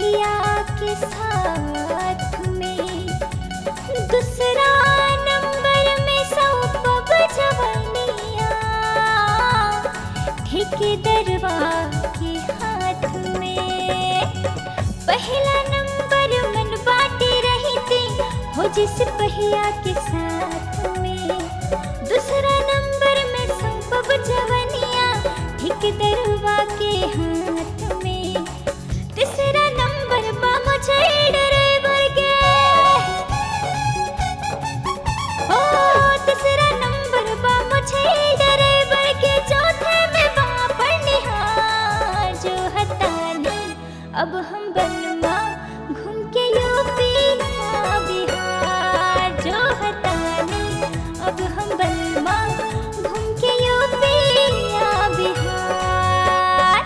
बलिया के साथ में दूसरा नंबर में सौंपब जवनिया ठेकेदरवा के हाथ में पहला नंबर मन बाटे रही थी हो जिस पहिया के साथ में दूसरा नंबर में सौंपब जवनिया ठेकेदरवा के हाथ में तीसरा नंबर बा मुझे ड्राइवर के ओ तीसरा नंबर बा मुझे ड्राइवर के चौथे में बा पढ़निहार जो हतानी अब हम बनवा घूम के यूपी या बिहार जो हतानी अब हम बनवा घूम के यूपी या बिहार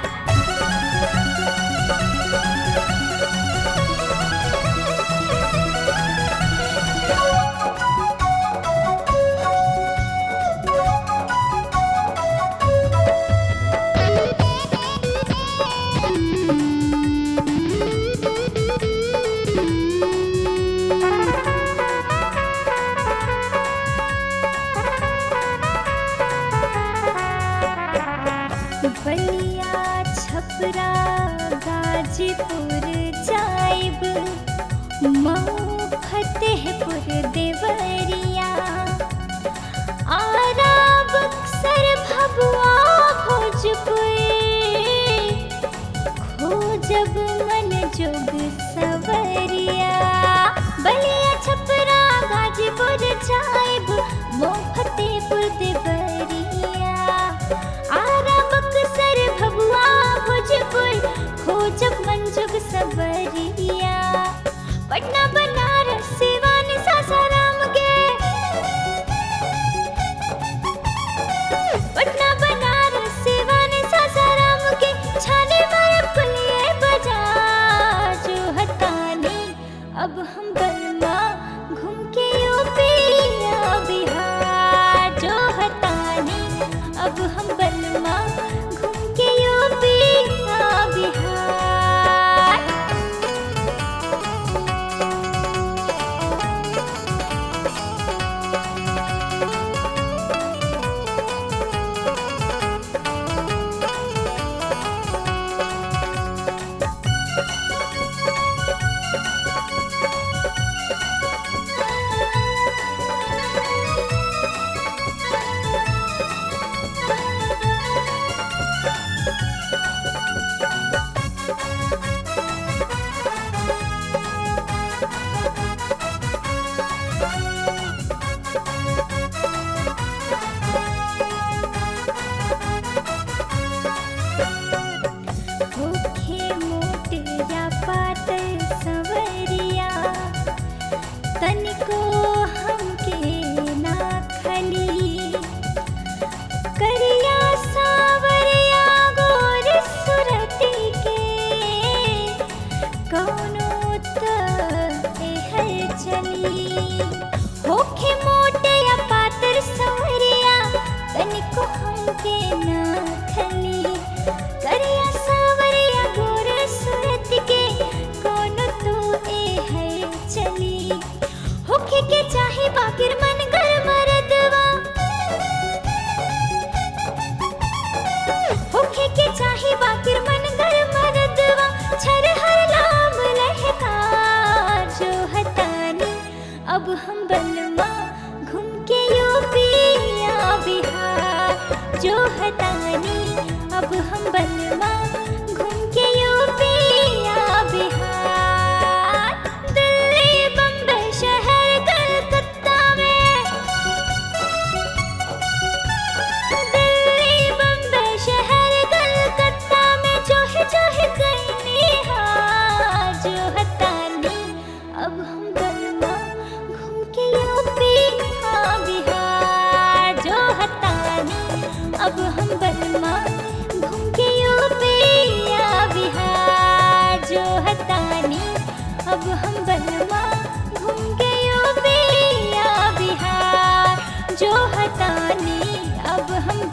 बलिया छपरा गाजीपुर जाइब मऊ फतेहपुर देवरिया आरा बक्सर भभुआ भोजपुर खोजब मन जोग सवरिया बलिया छपरा गाजीपुर जाइब मऊ फतेहपुर देवरिया आरा बक्सर भभुआ भोजपुर खोजब मंजुग सबरिया पटना बनारस सिवान सासाराम के पटना बनारस सिवान सासाराम के छाने मारे पुलिये बाजार जो हतानी अब हम बलमा घूम के यूपी या बिहार जो हतानी अब हम बलमा घूम के यूपी या बिहार होखे मोट या पातर सवरिया तनिको हमके ना खली करिया सावरिया गोर सुरती के कौनो त एहर चली होखे मोट या पातर सवरिया तनिको हमके ना खली करिया सावरिया गोर सूरत के कोनो तो ए है चली होखे के चाहे बाकिर मन कर मरदवा होखे के चाहे बाकिर मन कर मरदवा छर हर लाम लहका जो हतानी अब हम बलमा घूम के यूपी या बिहार जो हतानी अब हम बलमा घूम के यूपी या बिहार दिल्ली बम्बई शहर कलकत्ता में दिल्ली बम्बई शहर कलकत्ता में जो है जो है कहीं हार जो हतानी अब हम बलमा घूम के यूपी हाँ बिहार जो हतानी अब हम बलमा घूम के यूपी या बिहार जो हतानी अब हम बलमा घूम के यूपी या बिहार जो हतानी अब हम